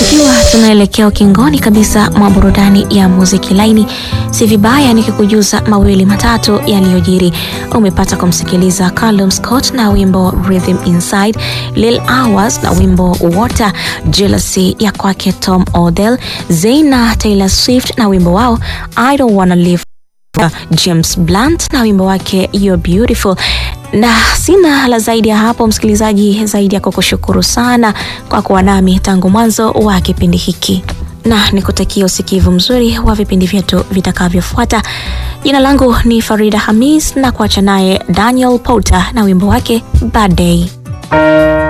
Tukiwa tunaelekea ukingoni kabisa mwa burudani ya muziki laini, si vibaya nikikujuza mawili matatu yaliyojiri. Umepata kumsikiliza Callum Scott na wimbo Rhythm Inside, Lil Hours na wimbo Water, Jealousy ya kwake Tom Odell, Zayn na Taylor Swift na wimbo wao I Don't Wanna Live James Blunt na wimbo wake You're Beautiful. Na sina la zaidi ya hapo, msikilizaji, zaidi ya kukushukuru sana kwa kuwa nami tangu mwanzo wa kipindi hiki, na nikutakia usikivu mzuri wa vipindi vyetu vitakavyofuata. Jina langu ni Farida Hamis na kuacha naye Daniel Porter na wimbo wake Bad Day.